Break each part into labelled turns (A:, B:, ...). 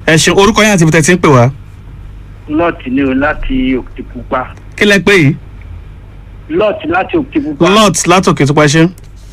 A: ẹ ṣeun orúkọ yẹn àti ibi tẹ́ ti ń pè wá
B: lọ́ọ̀tì ni o láti òkìtìpupa
A: kí lẹ pé yìí
B: lọ́ọ̀tì láti òkìtìpupa.
A: lot látòkè tó pa ṣe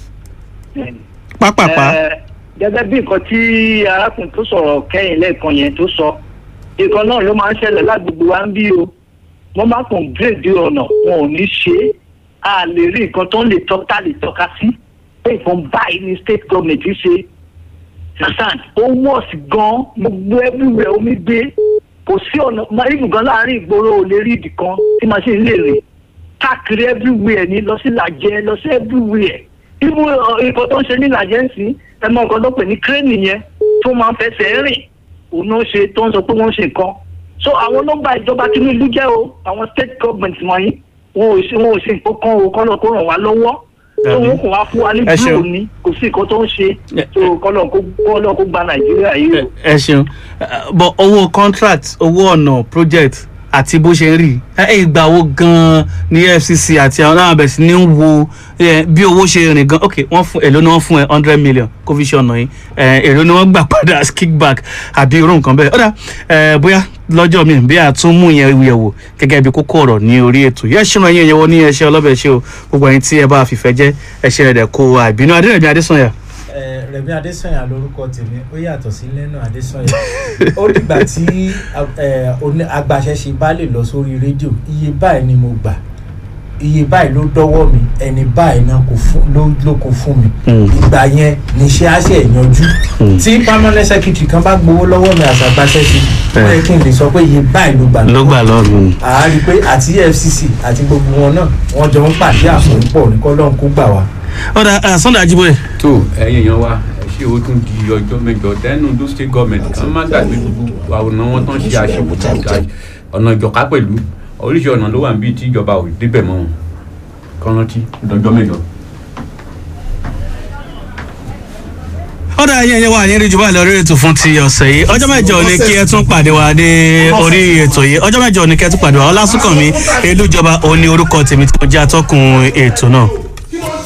A: pápápá
B: Ẹ, gẹ́gẹ́ bí nǹkan tí arákùnrin tó sọ̀rọ̀ kẹ́yìn lẹ́ẹ̀kan yẹn tó sọ nǹkan náà ló máa ń ṣẹlẹ̀ lágbègbè wa ń bí o wọ́n máa kàn bírèdì ọ̀nà wọn ò ní ṣe é a lè rí nǹkan tó ń lè tọ́ tá lè tọ́ka sí pé nǹkan báyìí ni state government ṣe sàṣàn ó wọ́ọ̀sì gan gbogbo everywhere omi gbé kò sí ọ̀nà ibù gan láàrin ìgboro ò lè rí ibì kan tí machine lè rìn káàkiri everywhere ni lọ sí làjẹ lọ sí everywhere ibù nǹkan tó ń ṣe ní làjẹ ń sìn ẹ mọ nǹkan tó pè ní crane yẹn tó máa ń fẹsẹ̀ rìn òun ló ń ṣe tó ń sọ pé wọ́n ń ṣe nǹkan so àwọn nọ́mbà ìjọba Tinubu jẹ́ o àwọn state government wọ̀nyí wọn ò ṣe wọn ò ṣe nǹkan kan o kọ́nà kó ràn wá lọ́wọ́ tó wọn kò wá fún wa ní
A: Ẹ ṣeun.
B: blue ni kò sí nǹkan tó ń ṣe
A: Ẹ-
B: so kọ́nà kó kọ́nà kó gba Nàìjíríà yìí o.
A: ẹ ṣeun bọ owó contract owó ọ̀nà project àti bó ṣe ń rí ẹ ìgbà wo gan-an ní FCC àti àwọn náà bẹ̀rẹ̀ sí ní wo eh, bí owó ṣe rìn gan ok wọ́n fún èló ni wọ́n fún ẹ hundred million kó fi ṣe ọ̀nà yìí eh, èló ni wọ́n gbà padà as kickback àbí irú nǹkan bẹ́ẹ̀ ọ̀dà eh, bóyá lọ́jọ́ mi bí a tún mú yẹn yẹ̀wò gẹ́gẹ́ bí kókó ọ̀rọ̀ ní orí ètò yẹ́ ṣìnà yẹn yẹ̀wò ní ẹṣẹ́ ọlọ́bẹ̀ ṣe o gbogbo ẹ̀yin tí ẹ bá fìfẹ́ jẹ́ ẹṣẹ́ rẹ̀ dẹ̀ kó àìbínú adérẹ̀mí adésànyà
C: Eh, Rẹ̀mí Adésànyà lórúkọ tèmi ó yàtọ̀ sí Lẹ́nu Adésànyà ó dìgbà tí eh, oní- agbaṣẹ́ṣe bá lè lọ sórí rédíò iye báyìí ni mo gbà iye báyìí ló dọ́wọ́ mi ẹni báyìí náà kò fún ló ló kó fún mi
A: Mm.
C: ìgbà yẹn níṣẹ́ á ṣe yanjú tí permanent secretary kan bá gbowó lọ́wọ́ mi àti agbaṣẹ́ṣe ó yẹ kí n lè sọ pé iye báyìí ló gbà
A: ló gbà lọ́rùn.
C: àá rí i pé àti EFCC àti gbogbo wọn náà wọ́n jọ ń pàdé àpòpọ̀ ní kọ́lọ́n kó gbà wá.
A: ọ̀dà Sunday Ajíbóyè
D: tó ẹ̀yin èèyàn wa ẹ ṣé o tún di ọjọ́ mẹ́jọ dẹ́nu do state government kan má gbàgbé gbogbo àwòrán wọn tán ṣe àṣepọ̀ ọ̀nà ìjọ̀ká pẹ̀lú oríṣi ọ̀nà ló wà níbi tí ìjọba ò débẹ̀ mọ́ wọn kán rántí dọjọ́ mẹ́jọ.
A: ọ̀dà ayé ẹ̀yẹ wà ní ìrìjú báyìí lórí ètò fún ti ọ̀sẹ̀ yìí ọjọ́ mẹ́jọ ni kí ẹ tún pàdé wa ní orí ètò yìí ọjọ́ mẹ́jọ ni kí ẹ tún pàdé wa ọlásùnkànmí elújọba òun ni orúkọ tèmi tí mo jẹ́ atọ́kùn ètò náà.